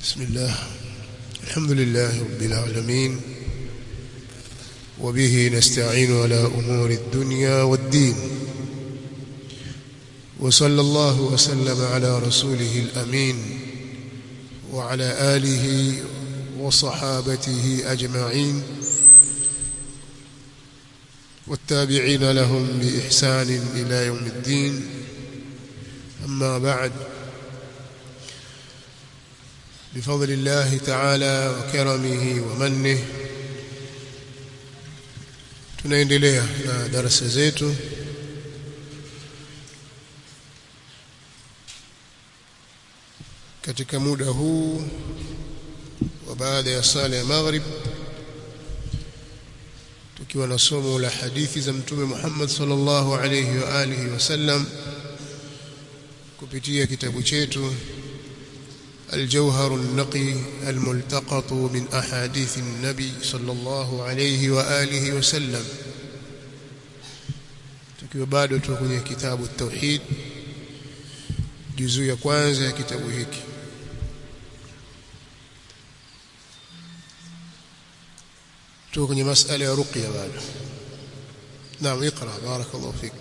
بسم الله الحمد لله رب العالمين وبه نستعين على أمور الدنيا والدين وصلى الله وسلم على رسوله الأمين وعلى آله وصحابته أجمعين والتابعين لهم بإحسان إلى يوم الدين أما بعد بفضل الله تعالى وكرمه ومنه tunaendelea na darasa zetu katika muda huu wa baada ya sala ya maghrib tukiwa na somo la hadithi za mtume Muhammad sallallahu alayhi wa alihi wasallam kupitia kitabu chetu الجوهر النقي الملتقط من أحاديث النبي صلى الله عليه وآله وسلم tukiwa bado tuko kwenye kitabu tauhid juzuu ya kwanza ya kitabu hiki tuko kwenye masala ya ruqya bado naam اقرا بارك الله فيك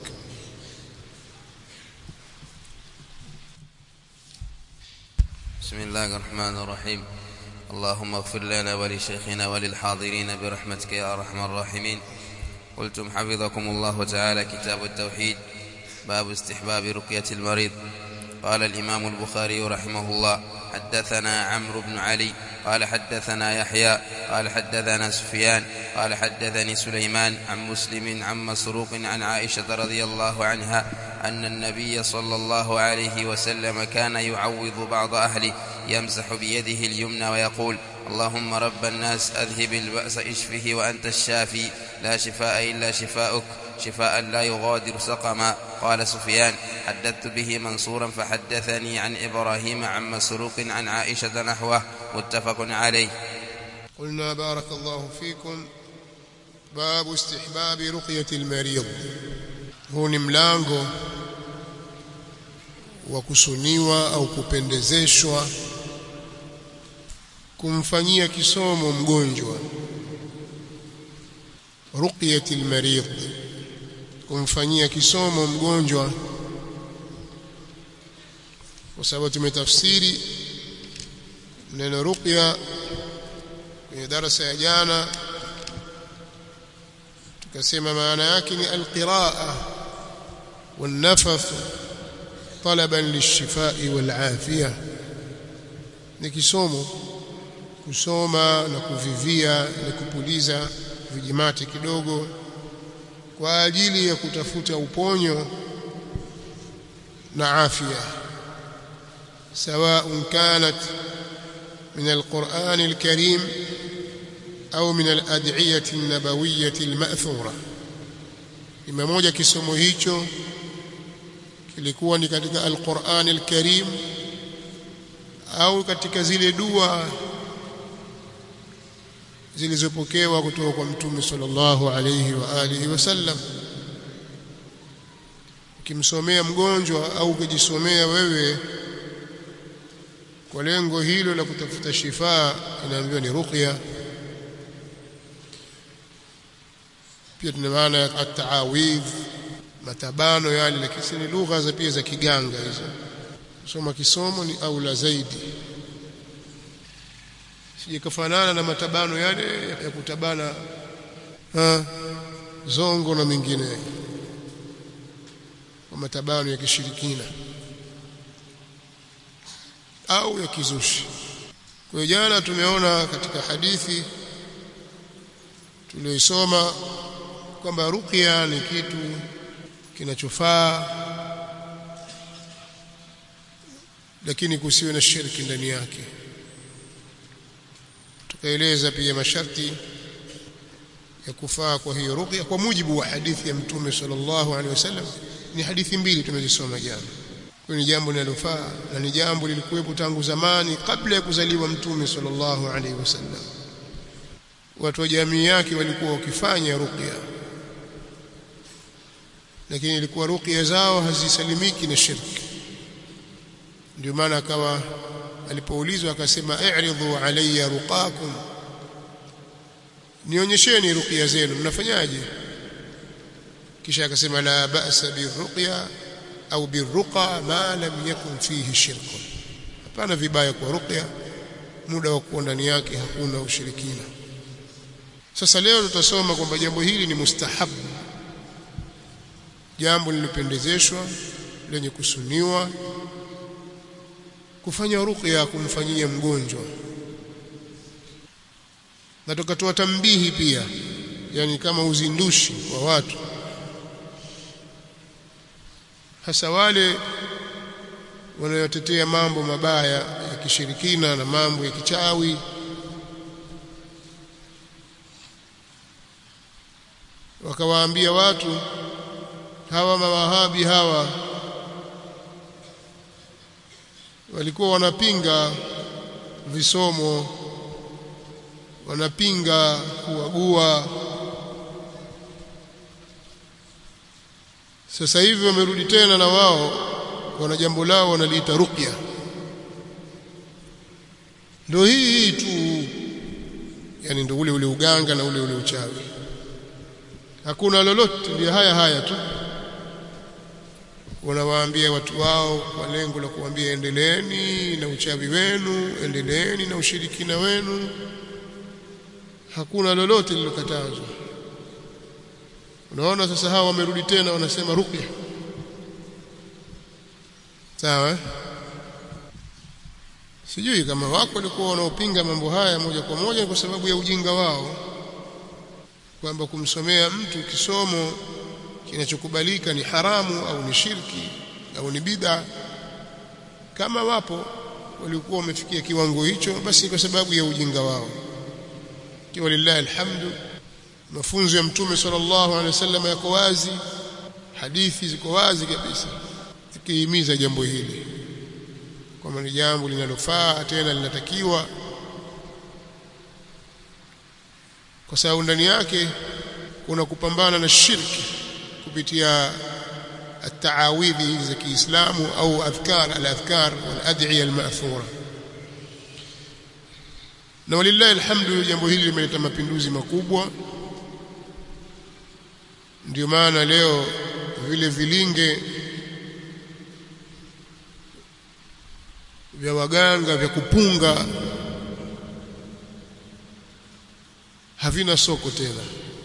بسم الله الرحمن الرحيم اللهم اغفر لنا ولشيخنا وللحاضرين برحمتك يا ارحم الراحمين قلتم حفظكم الله تعالى كتاب التوحيد باب استحباب رقية المريض قال الإمام البخاري رحمه الله حدثنا عمرو بن علي قال حدثنا يحيى قال حدثنا سفيان قال حدثني سليمان عن مسلم عن مسروق عن عائشة رضي الله عنها أن النبي صلى الله عليه وسلم كان يعوض بعض أهله يمسح بيده اليمنى ويقول اللهم رب الناس أذهب البأس اشفه وأنت الشافي لا شفاء إلا شفاؤك شفاء لا يغادر سقما قال سفيان حدثت به منصورا فحدثني عن إبراهيم عن مسروق عن عائشة نحوه متفق عليه قلنا بارك الله فيكم باب استحباب رقية المريض huu ni mlango wa kusuniwa au kupendezeshwa kumfanyia kisomo mgonjwa ruqyatil marid kumfanyia kisomo mgonjwa kwa sababu tumetafsiri neno ruqya kwenye darasa ya jana tukasema maana yake ni alqiraa والنفث طلبا للشفاء والعافيه ni kisomo kusoma na kuvivia na kupuliza vijimati kidogo kwa ajili ya kutafuta uponyo na afya سواء كانت من القرآن الكريم أو من الأدعية النبوية المأثورة إما moja kisomo hicho kilikuwa ni katika Al-Qur'an Al-Karim au katika zile dua zilizopokewa kutoka kwa Mtume sallallahu alayhi wa alihi wasallam ukimsomea mgonjwa au ukijisomea wewe kwa lengo hilo la kutafuta shifaa inaambiwa ni ruqya pia tuna maana ya at-ta'awidh matabano yale lakini ni lugha za pia za kiganga hizo soma kisomo ni aula zaidi sije kafanana na matabano yale ya kutabana ha, zongo na mengine kwa matabano ya kishirikina au ya kizushi kwa jana tumeona katika hadithi tuliyoisoma kwamba ruqya ni kitu kinachofaa lakini kusiwe na shirki ndani yake tukaeleza pia masharti ya kufaa kwa hiyo ruqya kwa mujibu wa hadithi ya mtume sallallahu alaihi wasallam ni hadithi mbili tumezisoma jana kwa ni jambo linalofaa na ni jambo lilikuwepo tangu zamani kabla ya kuzaliwa mtume sallallahu alaihi wasallam watu wa jamii yake walikuwa wakifanya ruqya lakini ilikuwa ruqya zao hazisalimiki na shirki ndio maana akawa alipoulizwa akasema i'ridhu alayya ruqakum nionyesheni ruqya zenu mnafanyaje kisha akasema la ba'sa birruqya au birruqa ma lam yakun fihi shirkun hapana vibaya kwa ruqya muda wa kuwa ndani yake hakuna ushirikina sasa leo tutasoma kwamba jambo hili ni mustahabu jambo lilopendezeshwa lenye kusuniwa kufanya ruqya kumfanyia mgonjwa na tukatoa tambihi pia yani kama uzindushi wa watu hasa wale wanayotetea mambo mabaya ya kishirikina na mambo ya kichawi wakawaambia watu hawa mawahabi hawa walikuwa wanapinga visomo wanapinga kuagua sasa hivi wamerudi tena na wao wana jambo lao wanaliita ruqya ndio hii hii tu yani ndio ule ule uganga na ule ule uchawi hakuna lolote ndio haya haya tu wanawaambia watu wao kwa lengo la kuambia endeleeni na uchawi wenu endeleeni na ushirikina wenu hakuna lolote lilokatazwa unaona sasa hawa wamerudi tena wanasema ruqya sawa sijui kama wako walikuwa wanaopinga mambo haya moja kwa moja kwa sababu ya ujinga wao kwamba kumsomea mtu kisomo kinachokubalika ni haramu au ni shirki au ni bid'a kama wapo walikuwa wamefikia kiwango hicho basi kwa sababu ya ujinga wao kiwa lillahi alhamdu mafunzo ya mtume sallallahu alaihi wasallam yako wazi hadithi ziko wazi kabisa zikihimiza jambo hili kwamba ni jambo linalofaa tena linatakiwa kwa sababu ndani yake kuna kupambana na shirki kupitia التعاويذ hizi za Kiislamu au adhkar al-adhkar wal-ad'iya al-ma'thura na walillahi alhamdu jambo hili limeleta mapinduzi makubwa ndio maana leo vile vilinge vya waganga vya kupunga havina soko tena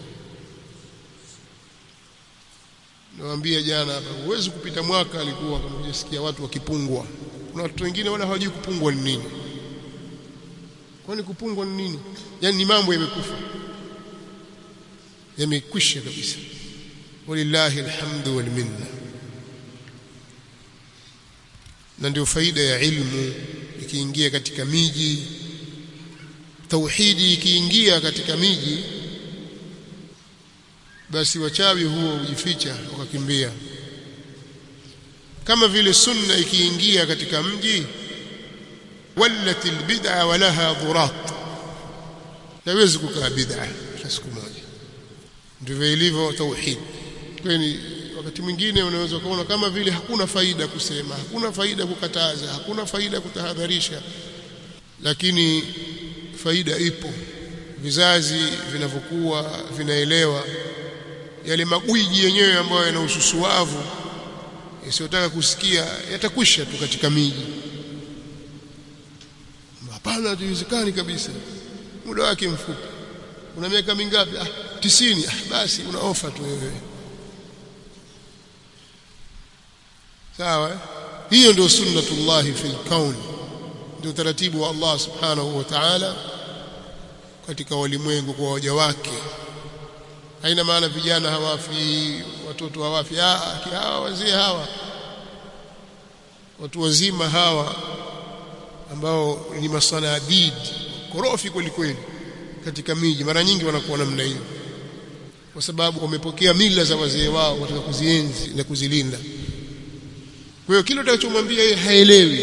nawaambia jana hapa huwezi kupita mwaka alikuwa kama hujasikia watu wakipungwa kuna watu wengine wala hawajui kupungwa ni nini kwani kupungwa ni nini yani ni mambo yamekufa yamekwisha kabisa walillahi alhamdu wal minna na ndio faida ya ilmu ikiingia katika miji tauhidi ikiingia katika miji basi wachawi huo hujificha wakakimbia kama vile sunna ikiingia katika mji wallat albid'a walaha dhurat haiwezi kukaa bid'a siku moja ndivyo ilivyo tauhid kwani wakati mwingine unaweza kuona kama vile hakuna faida kusema hakuna faida kukataza hakuna faida kutahadharisha lakini faida ipo vizazi vinavyokuwa vinaelewa yale magwiji yenyewe ambayo yana ususuavu yasiyotaka kusikia yatakwisha tu katika miji hapana haiwezekani kabisa muda wake mfupi una miaka mingapi ah tisini ah basi una ofa tu wewe sawa hiyo ndio sunnatullah fil kaun ndio taratibu wa Allah subhanahu wa ta'ala katika walimwengu kwa waja wake haina maana vijana hawafi watoto hawafi ah hawa wazee hawa watu wazima hawa ambao ni masanadid korofi kweli kweli katika miji mara nyingi wanakuwa namna hiyo kwa sababu wamepokea mila za wazee wao wataka kuzienzi na kuzilinda kwa hiyo kile utakachomwambia yeye haelewi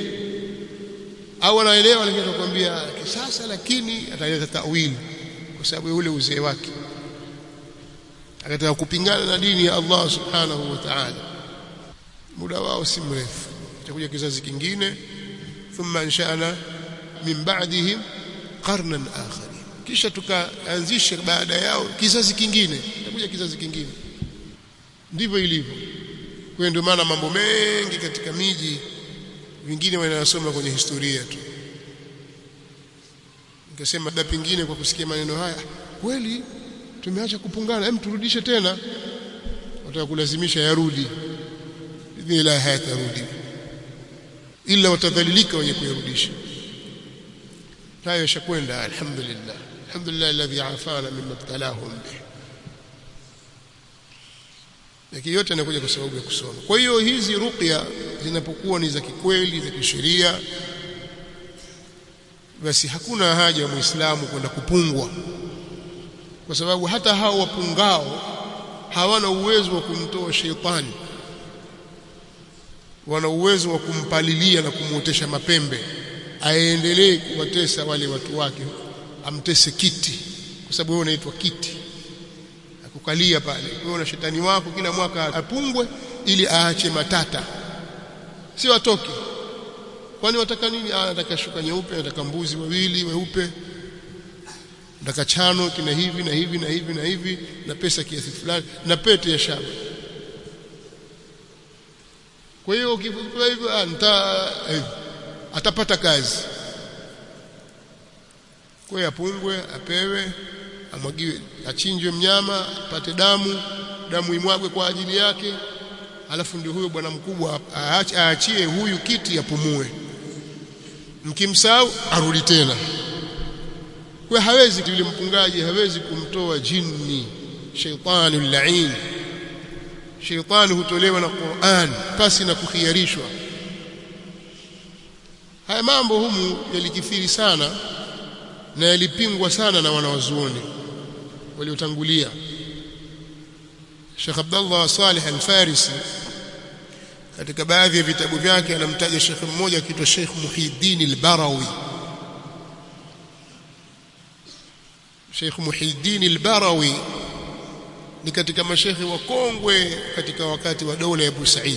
au anaelewa lakini atakwambia kisasa lakini ataleta tawili kwa sababu ya ule uzee wake akataka kupingana na dini ya Allah subhanahu wa ta'ala muda wao si mrefu itakuja kizazi kingine thumma ansha'na min ba'dihim qarnan akharin kisha tukaanzisha baada yao kizazi kingine itakuja kizazi kingine ndivyo ilivyo kwa ndio maana mambo mengi katika miji vingine wanayosoma kwenye historia tu nikasema labda pengine kwa kusikia maneno haya kweli tumeacha kupungana hem turudishe tena wataka kulazimisha yarudi ila hayatarudi ila watadhalilika wenye kuyarudisha hayo yashakwenda alhamdulillah alhamdulillah alladhi afana mimma ibtalahum bih lakini yote yanakuja kwa sababu ya kusoma kwa hiyo hizi ruqya zinapokuwa ni za kikweli za kisheria basi hakuna haja ya muislamu kwenda kupungwa kwa sababu hata hao wapungao hawana uwezo wa kumtoa sheitani wana uwezo wa kumpalilia na kumuotesha mapembe aendelee kuwatesa wale watu wake amtese kiti kwa sababu wewe unaitwa kiti akukalia pale wewe na shetani wako kila mwaka apungwe ili aache matata sio atoke kwani wataka nini ah nataka shuka nyeupe nataka mbuzi wawili weupe nataka chano kina hivi na hivi na hivi na hivi na pesa kiasi fulani na pete ya shaba kwa hiyo ukipewa hivyo ah nita eh, atapata kazi kwa hiyo apungwe apewe amwagiwe achinjwe mnyama apate damu damu imwagwe kwa ajili yake alafu ndio huyo bwana mkubwa aachie huyu kiti apumue mkimsahau arudi tena kwa hawezi yule mpungaji hawezi kumtoa jini shaitani lain shaitani hutolewa na Qur'an pasi na kukhiarishwa haya mambo humu yalikithiri sana na yalipingwa sana na wanawazuoni waliotangulia Sheikh Abdullah Salih Al-Farisi katika baadhi ya vitabu vyake anamtaja Sheikh mmoja akiitwa Sheikh Muhiddin Al-Barawi Sheikh Muhiddin Al-Barawi ni katika mashekhi wakongwe katika wakati wa dola ya Abu Said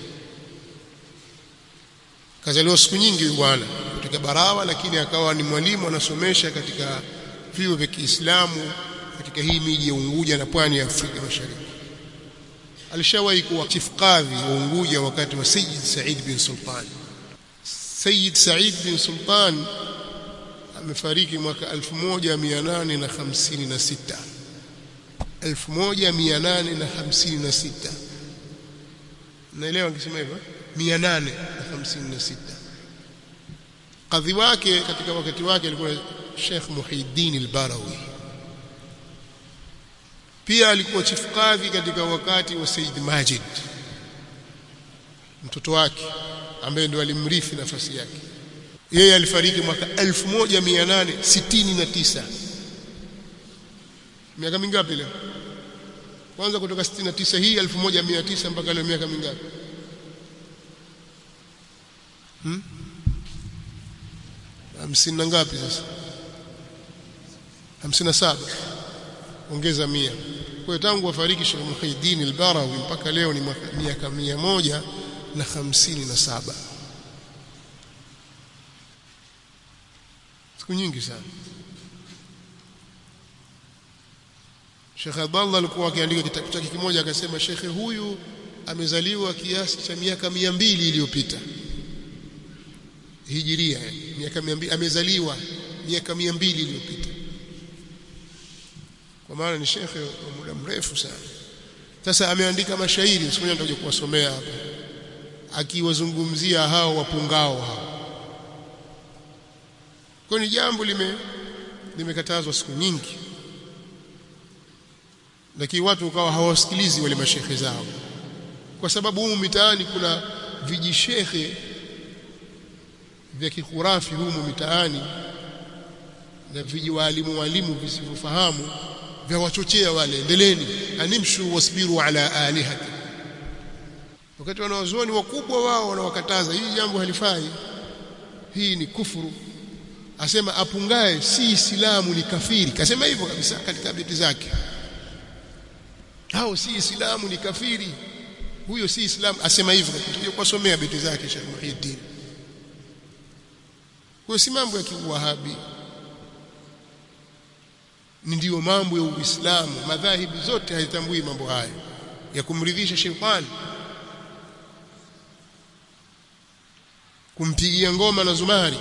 kazaliwa siku nyingi bwana kutoka Barawa lakini akawa ni mwalimu anasomesha katika vyuo vya Kiislamu katika hii miji ya Unguja na pwani ya Afrika Mashariki alishawahi kuwa chief kadhi wa Unguja wakati wa Sayyid Said bin Sultan Sayyid Said bin Sultan amefariki mwaka 1856 1856 naelewa nikisema hivyo 856 kadhi wake katika wakati wake alikuwa Sheikh Muhiddin al-Barawi pia alikuwa chief kadhi katika wakati wa Said Majid mtoto wake ambaye ndio alimrithi nafasi yake yeye alifariki mwaka 1869 miaka mingapi leo kwanza kutoka 69 hii 1900 mpaka leo miaka mingapi hmm? hamsini na ngapi sasa hamsini na saba ongeza mia kwa hiyo tangu wafariki Sheikh Muhyiddin al-Barawi mpaka leo ni miaka mia moja na hamsini na saba siku nyingi sana Sheikh Abdallah alikuwa akiandika kitabu chake kimoja akasema shekhe huyu amezaliwa kiasi cha miaka mia mbili iliyopita hijiria miaka 200 amezaliwa miaka 200 iliyopita kwa maana ni shekhe wa muda mrefu sana sasa ameandika mashairi siku nitakuja kuwasomea hapa akiwazungumzia hao wapungao hao kwa ni jambo lime limekatazwa siku nyingi lakini watu ukawa hawasikilizi wale mashekhe zao kwa sababu humu mitaani kuna vijishekhe vya kikurafi humu mitaani na vijiwaalimu walimu visivyofahamu vya wachochea wale endeleeni animshu wasbiru ala alihati wakati wanawazuoni wakubwa wao wanawakataza hii jambo halifai hii ni kufuru asema apungae si islamu ni kafiri kasema hivyo kabisa katika beti zake hao si islamu ni kafiri huyo si islamu asema hivyo tutaje kuwasomea beti zake Sheikh Muhyiddin kwa si mambo ya kiwahabi ni ndiyo mambo ya Uislamu madhahibi zote hazitambui mambo hayo ya kumridhisha shetani kumpigia ngoma na zumari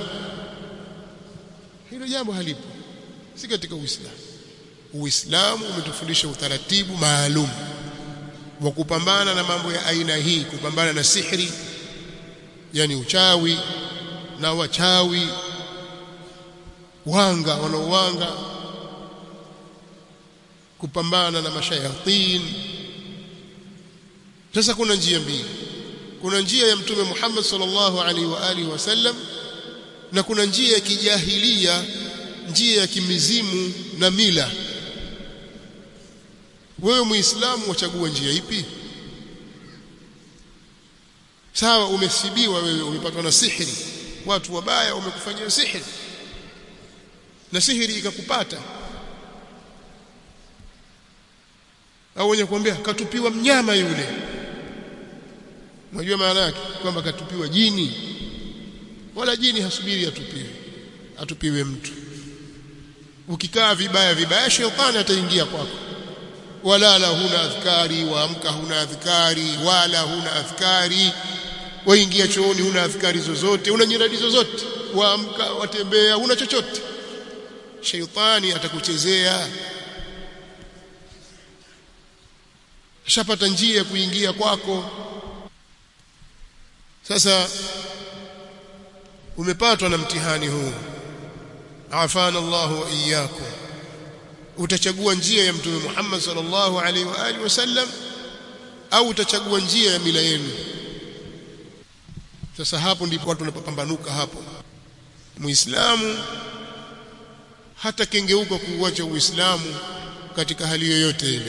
hilo jambo halipo si katika Uislamu Uislamu umetufundisha utaratibu maalum wa kupambana na mambo ya aina hii kupambana na sihri yani uchawi na wachawi wanga wanaowanga kupambana na mashayatin sasa kuna njia mbili kuna njia ya mtume Muhammad sallallahu alaihi wa alihi wasallam na kuna njia ya kijahilia njia ya kimizimu na mila wewe muislamu wachagua njia ipi sawa umesibiwa wewe umepatwa na sihiri watu wabaya wamekufanyia sihiri na sihiri ikakupata au wenye kuambia katupiwa mnyama yule unajua maana yake kwamba katupiwa jini wala jini hasubiri atupiwe atupiwe mtu ukikaa vibaya vibaya shetani ataingia kwako wala la huna adhkari waamka huna adhkari wala huna adhkari waingia chooni huna adhkari zozote una nyiradi zozote waamka watembea huna chochote sheitani atakuchezea shapata njia ya kuingia kwako sasa umepatwa na mtihani huu afana Allah wa iyyakum utachagua njia ya mtume Muhammad sallallahu alaihi wa alihi wasallam au utachagua njia ya mila yenu sasa hapo ndipo watu wanapopambanuka hapo muislamu hata kengeuka kuuacha uislamu katika hali yoyote ile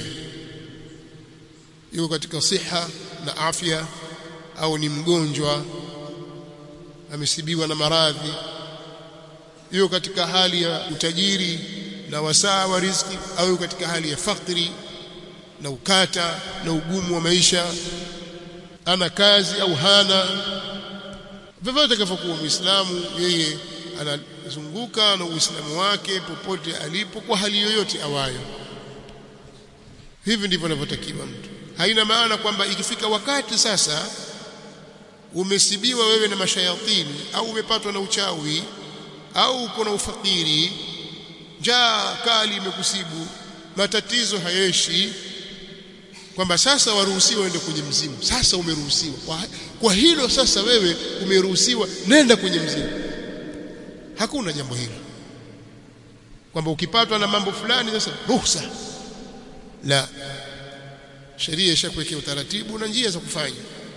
yuko katika siha na afya au ni mgonjwa amesibiwa na maradhi yuko katika hali ya utajiri na wasaa wa riziki au katika hali ya fakri na ukata na ugumu wa maisha ana kazi au hana vyovyote kavyokuwa muislamu yeye anazunguka na uislamu wake popote alipo kwa hali yoyote awayo hivi ndivyo anavyotakiwa mtu haina maana kwamba ikifika wakati sasa umesibiwa wewe na mashayatini au umepatwa na uchawi au uko na ufakiri njaa kali imekusibu matatizo hayeshi kwamba sasa waruhusiwa uende kwenye mzimu sasa umeruhusiwa kwa, kwa hilo sasa wewe umeruhusiwa nenda kwenye mzimu hakuna jambo hilo kwamba ukipatwa na mambo fulani sasa ruhusa la sheria ishakuwekea utaratibu na njia za kufanya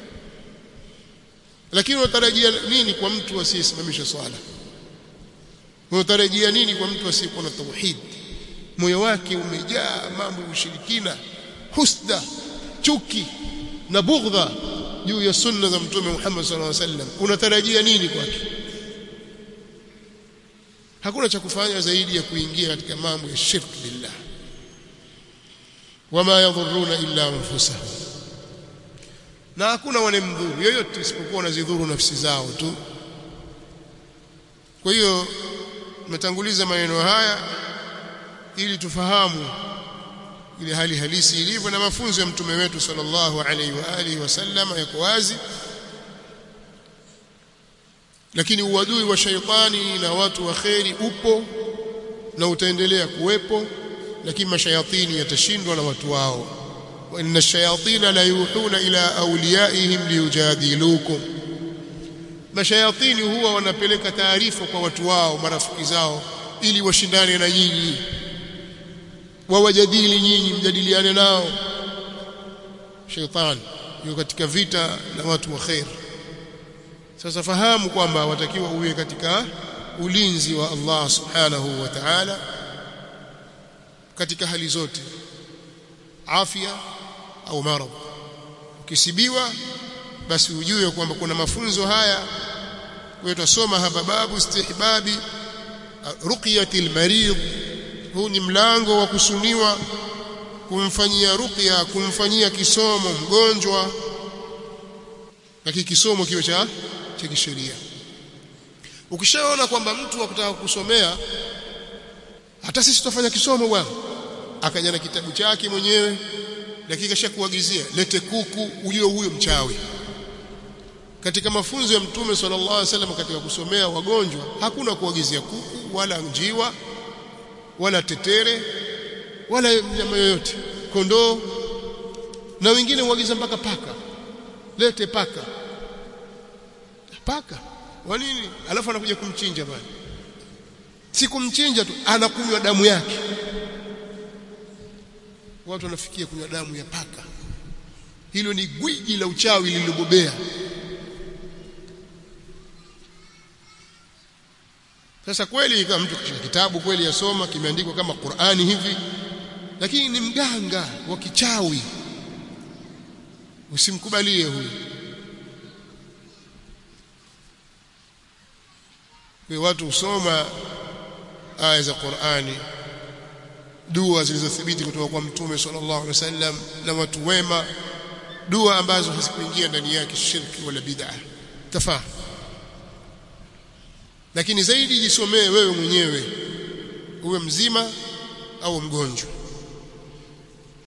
lakini unatarajia nini kwa mtu asiyesimamisha swala unatarajia nini kwa mtu asiyekuwa na tauhid moyo wake umejaa mambo ya ushirikina husda chuki na bughdha juu ya sunna za mtume Muhammad sallallahu alaihi wasallam unatarajia nini kwake hakuna cha kufanya zaidi ya kuingia katika mambo ya shirk billah wama yadhurruna illa anfusahum na hakuna wanemdhuru yoyote isipokuwa wanazidhuru nafsi zao tu kwa hiyo tumetanguliza maneno haya ili tufahamu ile hali halisi ilivyo na mafunzo ya mtume wetu sallallahu alaihi wa alihi wasallam yako wazi lakini uadui wa shaitani na watu wa kheri upo na utaendelea kuwepo lakini mashayatini yatashindwa na watu wao wa inna shayatina la yuhuna ila awliyaihim liyujadilukum mashayatini huwa wanapeleka taarifa kwa watu wao marafiki zao ili washindane na nyinyi wawajadili nyinyi mjadiliane nao shaitani yuko katika vita na watu wa khair sasa fahamu kwamba watakiwa uwe katika ulinzi wa Allah subhanahu wa ta'ala katika hali zote afya au maradhi ukisibiwa basi ujue kwamba kuna mafunzo haya kwa tutasoma hapa babu istihbabi ruqyatil marid huu ni mlango wa kusuniwa kumfanyia ruqya kumfanyia kisomo mgonjwa lakini kisomo kiwe cha cha kisheria ukishaona kwamba mtu akutaka kusomea hata sisi tutafanya kisomo bwana akaja na kitabu chake mwenyewe dakika shakuagizia lete kuku ujue huyo mchawi katika mafunzo ya mtume sallallahu alaihi wasallam katika kusomea wagonjwa hakuna kuagizia kuku wala njiwa wala tetere wala nyama yoyote kondoo na wengine huagiza mpaka paka lete paka paka kwa nini alafu anakuja kumchinja bwana si kumchinja tu anakunywa damu yake watu wanafikia kunywa damu ya paka hilo ni gwiji la uchawi lililobobea sasa kweli kama mtu kishika kitabu kweli yasoma kimeandikwa kama Qur'ani hivi lakini ni mganga wa kichawi usimkubalie huyu kwa watu husoma aya za Qur'ani dua zilizothibiti kutoka kwa mtume sallallahu alaihi wasallam na watu wema dua ambazo hazikuingia ndani yake shirki wala bid'a tafaa lakini zaidi jisomee wewe mwenyewe uwe mzima au mgonjwa